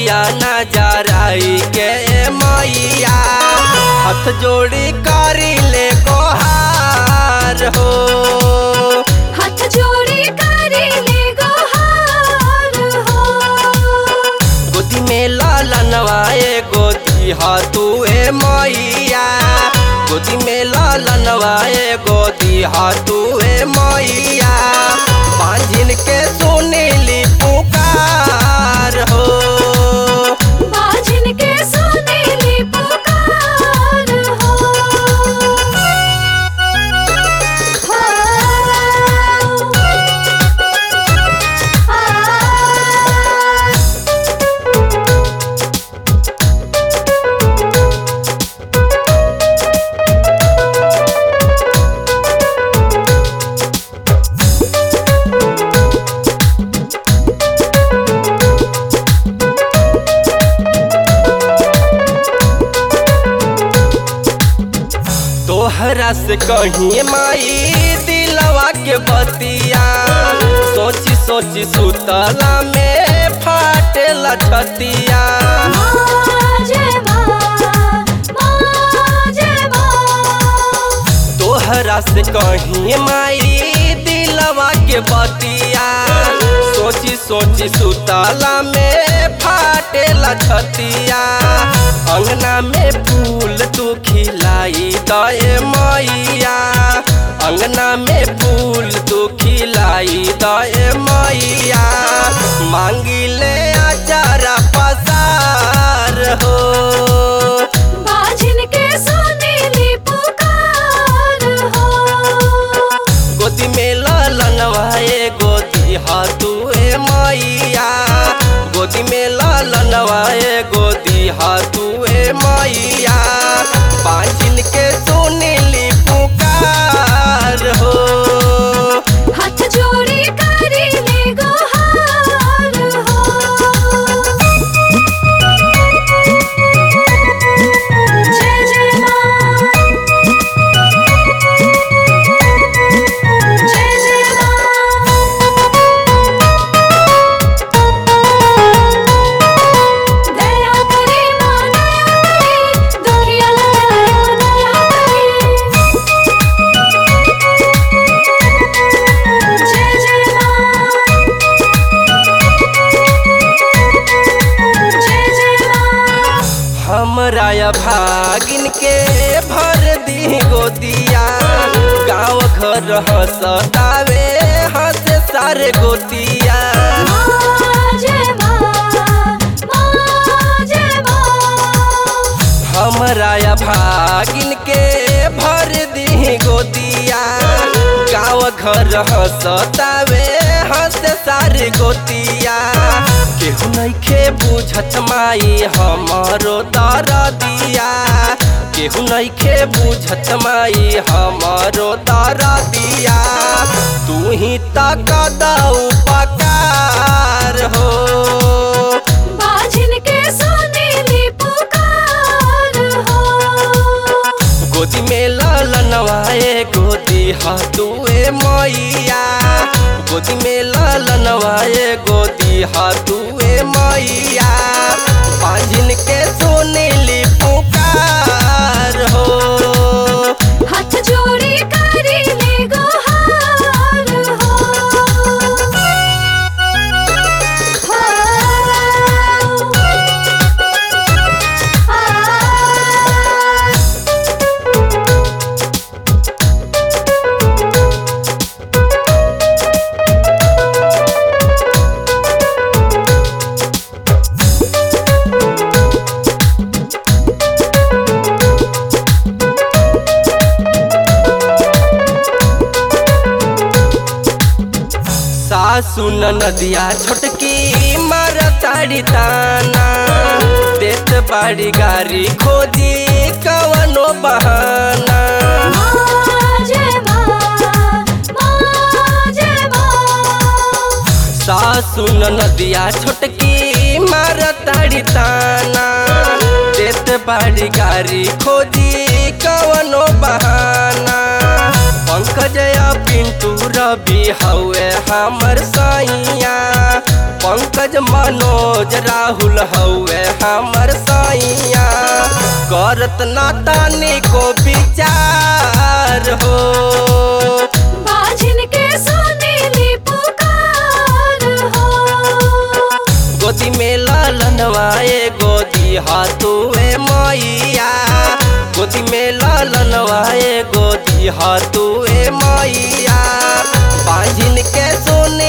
दिया नजराई के मैया हाथ जोड़ी करी ले गोहार हो हाथ जोड़ी करे ले गोहार हो गोदी में लालनवाए गोदी हाथुए मैया गोदी में लालनवाए गोदी हाथुए मैया पांझिन के सुनीली पुकार हो बाजिन के सुनीली पुकार हो तोहरा से कहीं माई दिलवा के बतिया सोची सोची सुतला में फाटेला छतिया जय माँ जय माँ तोहरा से कहीं माई दिलवा के बतिया सोची सोची सुतला में फाटेला छतिया अंगना में फूल तू खिलाई दए मैया अंगना में फूल तू खिलाई दए मैया मांगिले अचारा पसार हो बाजिन के सुनीली पुकार हो गोदी में लालनवाए गोदी हाथुए मैया गोदी में लालनवाए गोदी हाथुए मैया पाँचिन के सुनीली पुकार हो हाथ जोड़ी करे ले गोहार हो जय जय माँ जय जय माँ दया करे माँ दया करे दुखिया लगाया दया करे जय जय माँ जय जय माँ हमरा या भागिन के भर दी गोदिया गाँव घर हंसतावे हंस सारे गोतिया जय माँ जय माँ हमरा या भागिन के भर दी गोदिया गाँव घर हंसतावे हंस सारे गोतिया केहू नइखे बुझत माई हमरो दरदिया केहू नइखे बुझत माई हमरो दरदिया तू ही तक दऊ पकार हो बाजिन के सुनीली पुकार हो गोदी में लालनवाए गोदी हाथुए मैया गोदी में लालनवाए गोदी हाथुए मैया पाँजिन के सुनीली पुकार हो हाथ जोड़ी करे ले गोहार हो सासु नदिया छोटकी मार ताड़ी ताना देत बाड़ी गाड़ी खोदी कवनो बहाना जय माँ जय माँ सासु नदिया छोटकी मार ताड़ी ताना देत बाड़ी गाड़ी खोदी कवनो बहाना पंकज या पिंटू रवि हवे हमर सैया पंकज मनोज राहुल हौवे हमर सैया करत ना तानी को विचार हो बाझिन के सुनीली पुकार हो गोदी में लालनवाए गोदी हाथुए मैया गोदी में लालनवाए गोदी हाथुए मैया बांझिन के सुनी